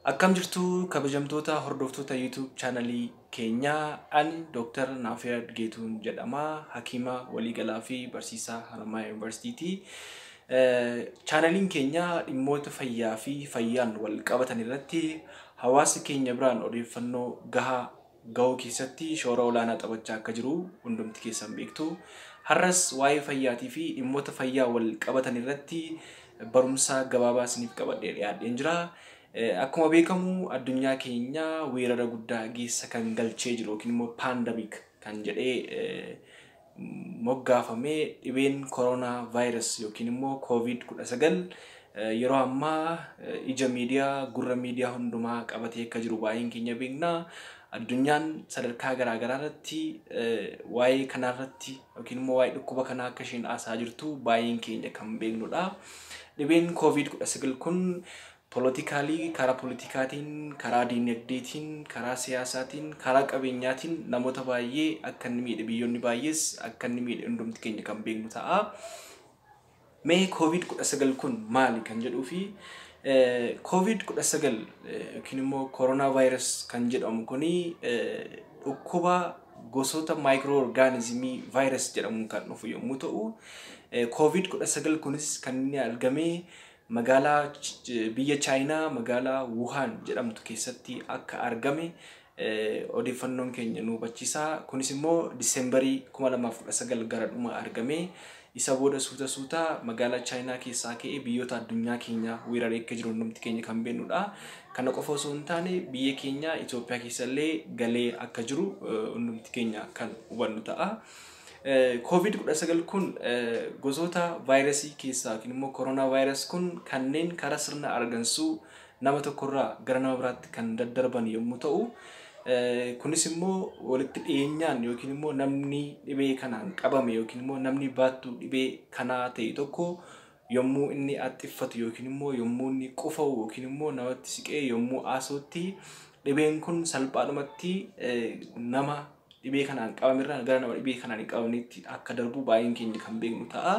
Akkam jirtu kabajamtoota hordoftoota YouTube chaanalii keenyaa ani Dr. Naafiyad Geetuun jedhama. Hakiima waliigalaa fi barsiisaa Haramaaya Yuunivarsiitiiti. Chaanaliin keenya dhimmoota fayyaa fi fayyaan wal qabatan irratti hawaasa keenya biraan odeeffannoo gahaa gahuu keessatti shoora olaanaa taphachaa akka jiru hundumti keessan beektu. Har'as waa'ee fayyaatii fi dhimmoota fayyaa wal qabatan irratti barumsa gabaabaa isiniif qabadhee dhiyaadheen jira. Akkuma beekamu addunyaa keenya weerara guddaa geessa kan galchee jiru yookiin immoo paandamik kan jedhee moggaafamee dhibeen koronaa vaayirasii yookiin immoo koovid kudha sagal yeroo ammaa ija miidiyaa gurra miidiyaa hundumaa qabatee akka jiru baay'een keenya beekna. Addunyaan sadarkaa garaagaraa irratti waa'ee kanarratti yookiin immoo waa'ee dhukkuba kanaa akka isheen haasaa jirtu baay'een keenya kan beeknudha. Dhibeen koovid kudha sagal kun poolotikaalii karaa poolitikaatiin, karaa diinagdeetiin, karaa siyaasaatiin, karaa qabeenyaatiin namoota baay'ee akka inni miidhe biyyoonni baay'ees akka inni miidhe hundumti keenya kan beeknu ta'a. Mee koovid kudha sagal kun maali kan jedhuu fi koovid kudha sagal yookiin immoo koronaa vaayirasii kan jedhamu kuni dhukkuba gosoota maayikiroo orgaanizimii vaayirasii jedhamuun kan dhufu yommuu ta'u, koovid kudha sagal kunis kan inni argame magaalaa biyya chaayinaa magaalaa wuhaan jedhamtu keessatti akka argame odeeffannoon keenya nu hubachiisa. Kunis immoo diseembarii kuma lamaaf kudha sagal gara dhuma argame. Isa booda suuta suuta magaalaa chaayinaa keessaa ka'ee biyyoota addunyaa keenya weeraree akka jiru hundumti keenya kan beeknudha. Kana qofa osoo hin taane biyya keenya Itoophiyaa keessallee galee akka jiru hundumti keenya kan hubannu ta'a. Koovid kudha sagal kun gosoota vaayirasii keessaa yookiin immoo koronaa vaayirasii kun kanneen karaa sirna argansuu nama tokkorraa gara nama biraatti kan daddarban yommuu ta'u, kunis immoo walitti dhiyeenyaan yookiin immoo namni dhibee kanaan qabame yookiin immoo namni baattuu dhibee kanaa ta'e tokko yommuu inni haxxiffatu yookiin immoo yommuu inni qufa'u yookiin immoo namatti siqee yommuu haasa'utti dhibeen kun salphaadhumatti nama dhibee kanaan qabamirraa gara nama dhibee kanaan hin qabamnetti akka darbu baay'een keenya kan beeknu ta'a.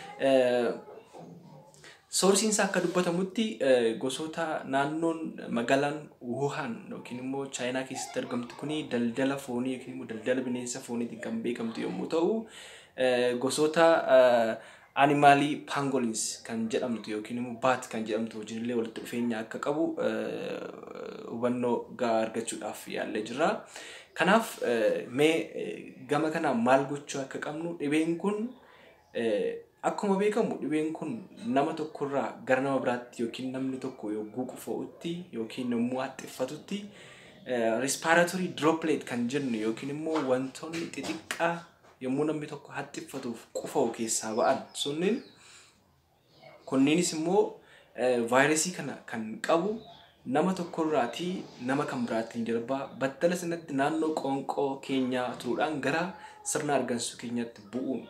Soorsiin isaa akka dubbatamutti gosoota naannoon magaalaan Wuhan yookiin immoo Chaayinaa keessatti argamtu kuni daldala foonii yookiin immoo daldala bineensa fooniitiin kan beekamtu yommuu ta'u, gosoota animaalii pangolins kan jedhamtu yookiin immoo baat kan jedhamtu wajjinillee walitti dhufeenya akka qabu hubannoo gahaa argachuudhaaf yaallee jirra. Kanaaf mee gama kanaan maal gochuu akka qabnu dhibeen kun akkuma beekamu dhibeen kun nama tokkorraa gara nama biraatti yookiin namni tokko yogguu qufa'utti yookiin yommuu haxxiffatutti rispaaratorii droplet kan jennu yookiin immoo wantoonni xixiqqaa yommuu namni tokko haxxiffatuuf qufa'u keessaa ba'an sunniin kunniinis immoo vaayirasii kana kan qabu nama tokkorraatii nama kan biraatiin darbaa battala sanatti naannoo qoonqoo keenyaa turuudhaan gara sirna argansuu keenyaatti bu'uun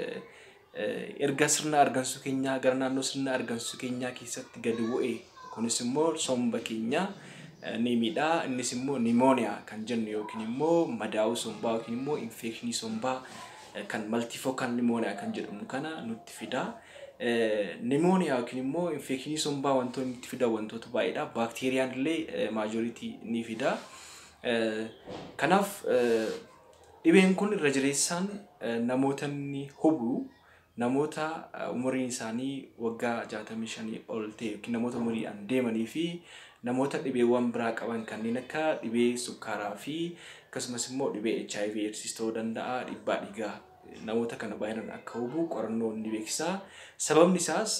erga sirna argansuu keenyaa gara naannoo sirna argansuu keenyaa keessatti gadi bu'e kunis immoo somba keenyaa ni miidhaa innis immoo nimooniyaa kan jennu yookiin immoo madaa'uu sombaa yookiin immoo infekshinii sombaa kan maltifookal nimooniyaa kan jedhamu kana nutti fidaa. Nimooniyaa yookiin immoo infekshinii sombaa wantoonni nutti fidan wantoota baay'eedha. Baakteeriyaan illee maajoritii ni fida. Kanaaf dhibeen kun irra jireessaan namoota inni hubu namoota umuriin isaanii waggaa jaatamii shanii ol ta'e yookiin namoota umuriidhaan deemanii fi namoota dhibeewwan biraa qaban kanneen akka dhibee sukkaaraa fi akkasumas immoo dhibee HIV AIDS ta'uu danda'a dhiibbaa dhiigaa namoota kana baay'inaan akka hubu qorannoo ni beeksisa. Sababni isaas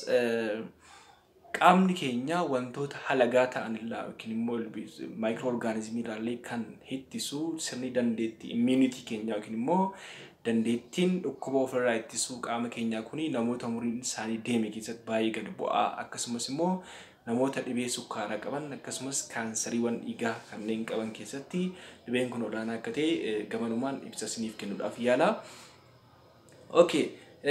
qaamni keenya wantoota halagaa ta'an irraa yookiin immoo maayikiroo orgaanizimii irraallee kan ittisu sirni dandeettii immiinitii keenyaa yookiin immoo dandeettiin dhukkuba ofirraa ittisuu qaama keenyaa kuni namoota umuriin isaanii deeme keessatti baay'ee gad bu'aa akkasumas immoo namoota dhibee sukkaaraa qaban akkasumas kaansariiwwan dhiigaa kanneen qaban keessatti dhibeen kun olaanaa akka ta'e gamanumaan ibsa isiniif kennuudhaaf yaala. Okay,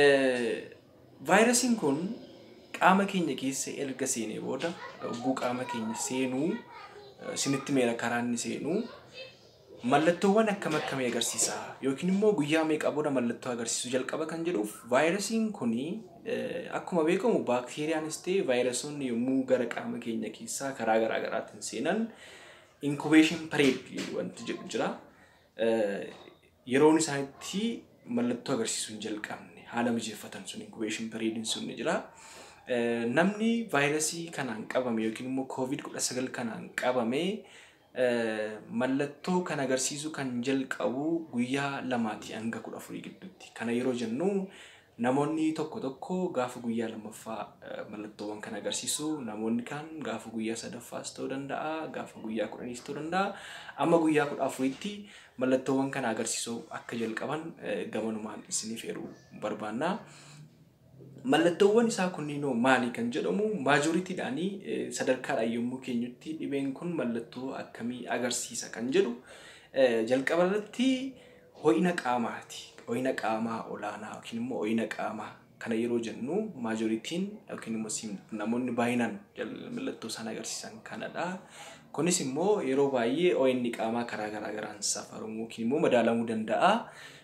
vaayirasiin kun qaama keenya keessa erga seenee booda yogguu qaama keenya seenuu isinitti meera karaa inni seenuu mallattoowwan akkam akkamii agarsiisa yookiin immoo guyyaa meeqa booda mallattoo agarsiisu jalqaba kan jedhuuf vaayirasiin kuni akkuma beekamu baakteeriyaanis ta'e vaayirasoonni yommuu gara qaama keenya keessaa karaa garaa garaatiin seenan inkubeeshin pireed wanti jedhu jira. Yeroon isaanitti mallattoo agarsiisuu hin jalqabne haala mijeeffatan sun inkubeeshin pireediin sun ni jira. Namni vaayirasii kanaan qabame yookiin immoo koovid kudha sagal kanaan qabame mallattoo kan agarsiisu kan jalqabu guyyaa lamaati hanga kudha afurii gidduutti. Kana yeroo jennu namoonni tokko tokko gaafa guyyaa lammaffaa mallattoowwan kan agarsiisu namoonni kaan gaafa guyyaa sadaffaas ta'uu danda'a gaafa guyyaa kudhaniis ta'uu danda'a amma guyyaa kudha afuriitti mallattoowwan kana agarsiisuu akka jalqaban gamanumaan isiniif eeruu barbaanna. Mallattoowwan isaa kunniinoo maali kan jedhamu maajoritiidhaanii sadarkaadhaan yommuu keenyutti dhibeen kun mallattoo akkamii agarsiisa kan jedhu jalqaba irratti ho'ina qaamaati. Ho'ina qaamaa olaanaa yookiin immoo ho'ina qaamaa kana yeroo jennu maajoritiin yookiin immoo namoonni baay'inaan mallattoo isaan agarsiisan kanadha. Kunis immoo yeroo baay'ee ho'inni qaamaa karaa garaa garaan safaramuu yookiin immoo madaalamuu danda'a.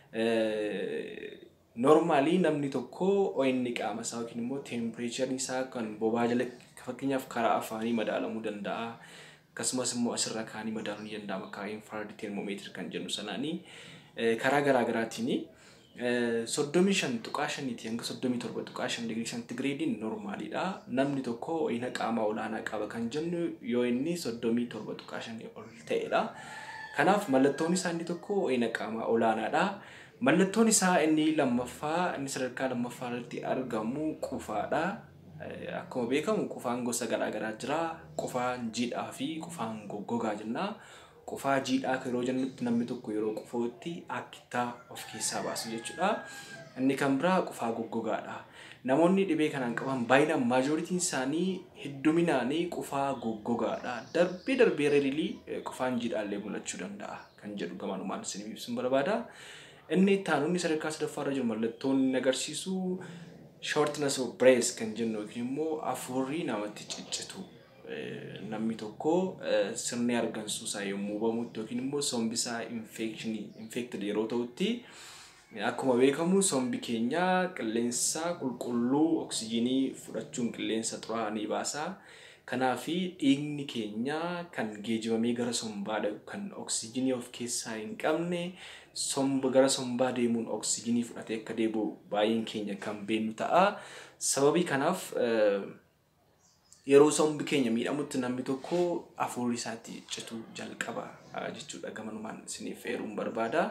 Noormaalii namni tokko ho'inni qaama isaa yookiin immoo teempireechariin isaa kan bobaa jala fakkeenyaaf karaa afaanii madaalamuu danda'a. Akkasumas immoo asirra kaanii madaaluu ni danda'ama karaa infrared termomeetiri kan jennu sanaanii karaa garaa garaatiin soddomii shan tuqaa shaniiti hanga soddomii torba tuqaa shan digirii sentigireediin noormaaliidha. Namni tokko ho'ina qaamaa olaanaa qaba kan jennu yoo inni soddomii torba tuqaa shanii ol ta'edha. Kanaaf mallattoon isaa inni tokko ho'ina qaamaa olaanaadha. Mallattoon isaa inni lammaffaa inni sadarkaa lammaffaa irratti argamu qufaadha. Akkuma beekamu qufaan gosa garaa garaa jira. Qufaan jiidhaa fi qufaan goggogaa jenna. Qufaa jiidhaa yeroo jennutti namni tokko yeroo qufuutti akkittaa of keessaa baasu jechuudha. Inni kan biraa qufaa goggogaadha. Namoonni dhibee kanaan qaban baay'inaan maajoritiin isaanii hedduminaanii qufaa goggogaadha. Darbee darbee reelii qufaan jiidhaallee mul'achuu danda'a kan jedhu gamanumaan isin ibsuun barbaada. Inni itti aanuun sadarkaa sadaffaarra jiru mallattoon inni agarsiisu shortness of breath kan jennu yookiin immoo afuurri namatti ciccitu. Namni tokko sirni argansuu isaa yommuu hubamutti yookiin immoo sombi isaa infected yeroo ta'utti akkuma beekamu sombi keenya qilleensa qulqulluu oksijiinii fudhachuun qilleensa xuraa'aa ni baasa. Kanaaf dhiigni keenya kan geejjibamee gara sombaa dhaqu kan oksijiinii of keessaa hin qabne somba gara sombaa deemuun oksijiinii fudhatee akka deebi'u baay'een keenya kan beennu ta'a. Sababii kanaaf yeroo sombi keenya miidhamutti namni tokko afuurri isaatti citu jalqaba jechuudha gamanumaan isiniif eeruun barbaada.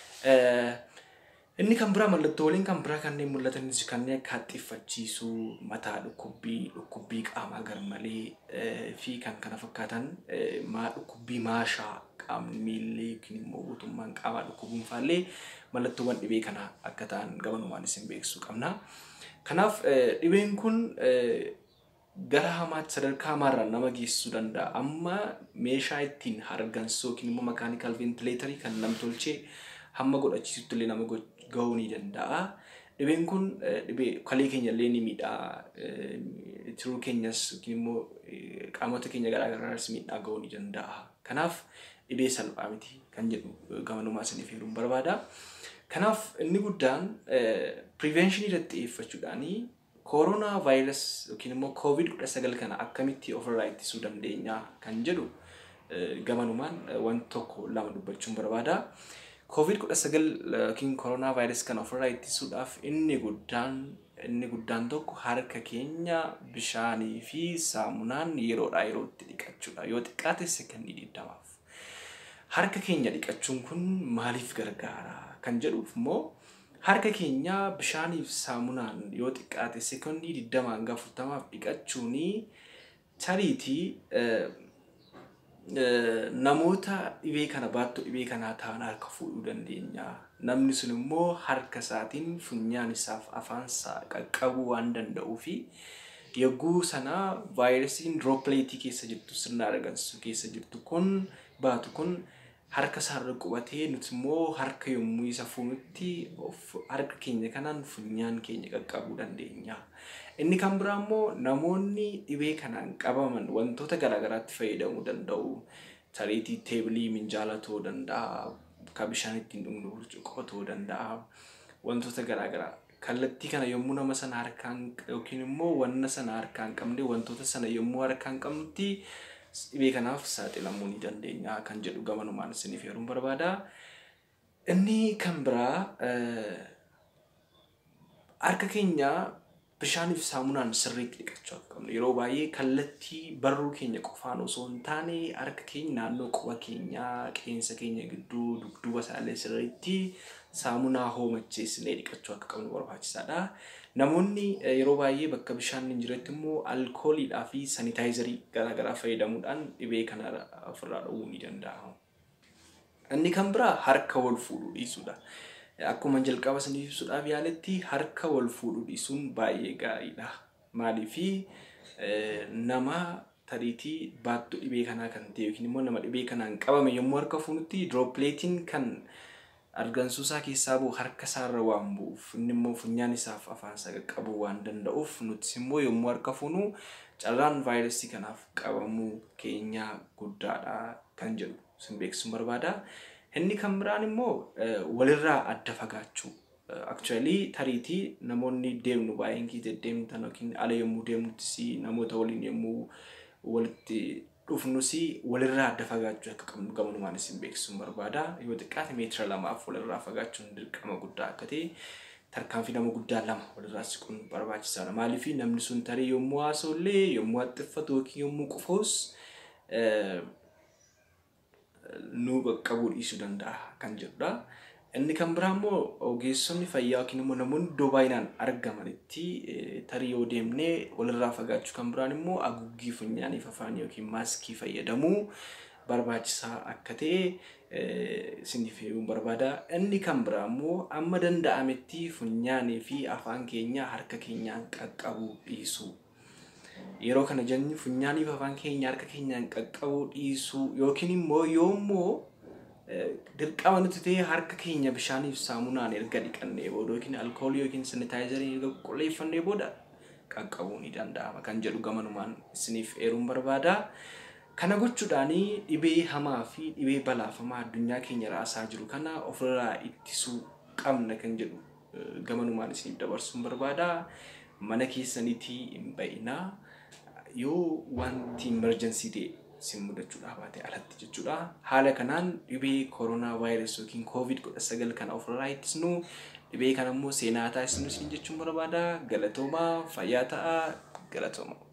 Inni kan biraa mallattooleen kan biraa kanneen mul'atanis kanneen akka haxxiiffachiisuu, mataa dhukkubbii, dhukkubbii qaamaa garmalee fi kan kana fakkaatan dhukkubbii maashaa qaamni miillee yookiin immoo guutummaan qaamaa dhukkubuun faallee mallattoowwan dhibee kanaa akka ta'an gamanumaan isin beeksisuu qabna. Kanaaf dhibeen kun gara hamaatti sadarkaa hamaarraan nama geessisuu danda'a. Amma meeshaa ittiin hargansuu yookiin immoo makaanikaal ventileetarii kan namtolchee hamma godhachiisutti illee nama gahuu ni danda'a. Dhibeen kun dhibee kalee keenya illee ni miidhaa. Tiruu keenyas yookiin immoo qaamota keenya garaa garaas miidhaa gahuu ni danda'a. Kanaaf dhibee salphaa miti kan jedhu gamanumaa isiniif eeruun barbaada. Kanaaf inni guddaan piriveenshinii irratti xiyyeeffachuudhaanii kooroonaa vaayirasii yookiin immoo koovid kudha sagal kana akkamitti ofirraa ittisuu dandeenya kan jedhu gamanumaan wanti tokko lama dubbachuun barbaada. Koovid kudha sagal yookiin kooroonaa vaayirasii kana ofirraa ittisuudhaaf inni guddaan inni guddaan tokko harka keenya bishaanii fi saamunaan yeroodhaa yerootti dhiqachuudha. Yoo xiqqaate sekondii digdamaaf. Harka keenya dhiqachuun kun maaliif gargaara kan jedhuuf immoo harka keenya bishaaniif saamunaan yoo xiqqaate sekondii digdama hanga afurtamaaf dhiqachuuni tariitii namoota dhibee kana baattuu dhibee kanaa ta'an harka fuudhuu dandeenya. Namni sun immoo harka isaatiin funyaan isaaf afaan isaa qaqqabuu waan danda'uu fi yogguu sana vaayirasiin diroopileetii keessa jirtu sirna argansuu keessa jirtu kun baatu kun harka isaarra qubatee nuti immoo harka yommuu isa fuunutti harka keenya kanaan funyaan keenya qaqqabuu dandeenya. Inni kan biraa immoo namoonni dhibee kanaan qabaman wantoota garaagaraatti fayyadamuu danda'u. tariitii teebilii minjaala ta'uu danda'a kan bishaan ittiin dhugnu burcuqqoo ta'uu danda'a wantoota garaagaraa kallattii kana yommuu nama sana harkaan yookiin immoo wanna sana harkaan qabne wantoota sana yommuu harkaan qabnutti dhibee kanaaf saaxilamuu ni dandeenya kan jedhu gamanumaan isiniif heeruun barbaada. Inni kan biraa harka keenya bishaaniif saamunaan sirriitti dhiqachuu akka qabnu yeroo baay'ee kallattii barruu keenya qofaan osoo hin taane harka keenya naannoo quba keenyaa qeensa keenya gidduu dugduuba isaallee sirriitti saamunaa hoomacheessinee dhiqachuu akka qabnu barbaachisaadha. Namoonni yeroo baay'ee bakka bishaan hin jiretti immoo alkooliidhaa fi sanitaayizarii garaagaraa fayyadamuudhaan dhibee kana ofirraa dhowwuu ni danda'a. Inni kan biraa harka wal fuudhuu dhiisuudha. Akkuma jalqaba saniif ibsuudhaaf yaaletti harka wal fuudhuu dhiisuun baay'ee gaariidha. Maaliifi nama tariitii baattuu dhibee kanaa kan ta'e yookiin immoo nama dhibee kanaan qabame yommuu harka fuunutti diroopileetiin kan argansuu isaa keessaa bu'u harka isaarra waan bu'uuf inni immoo funyaan isaaf afaan isaa qaqqabuu waan danda'uuf nutis immoo yommuu harka fuunu carraan vaayirasii kanaaf qabamuu keenyaa guddaadha kan jedhu sin beeksisuun barbaada. Inni kan biraan immoo walirraa adda fagaachuu. Actually tariitii namoonni deemnu baay'een kii deddeemtan yookiin ala yommuu deemnuttis namoota waliin yommuu walitti dhufnus walirraa adda fagaachuu akka qabnu gamanumaan isin beeksisuun barbaada. Yoo xiqqaate meetira lamaaf walirraa fagaachuun dirqama guddaa akka ta'e tarkaanfii nama guddaa lama walirraa siquun barbaachisaadha. Maaliif namni sun tarii yommuu haasa'ullee yommuu haxxiffatu yookiin yommuu qufaus nu qaqqabuu dhiisuu danda'a kan jedhudha. Inni kan biraa immoo ogeessonni fayyaa yookiin immoo namoonni iddoo baay'inaan argamanitti tarii yoo deemnee walirraa fagaachuu kan biraan immoo haguuggii funyaaniif afaanii yookiin maaskii fayyadamuu barbaachisaa akka ta'e isiniif himuu barbaada. Inni kan biraa immoo amma danda'ametti funyaanii fi afaan keenya harka keenyaan qaqqabuu dhiisuu. Yeroo kana jennu funyaanii fi afaan keenya harka keenyaan qaqqabuu dhiisuu yookiin immoo yoommoo dirqama nuti ta'e harka keenya bishaaniif saamunaan erga dhiqannee booda yookiin alkoolii yookiin sanitaayizarii erga qulqulleeffannee booda qaqqabuu ni danda'ama kan jedhu gamanumaan isiniif eeruun barbaada. Kana gochuudhaan dhibee hamaa fi dhibee balaafamaa addunyaa keenya raasaa jiru kana ofirraa ittisuu qabna kan jedhu gamanumaan isiniif dabarsuun barbaada. Mana keessaniitii hin ba'inaa yoo wanti imerjensii ta'e isin mudachuudhaa baate alatti jechuudha. Haala kanaan dhibee koronaa vaayirasii yookiin koovid kudha sagal kana ofirraa ittisnu dhibee kana immoo seenaa taasisnu isin jechuun barbaada. Galatoomaa fayyaa ta'aa galatooma.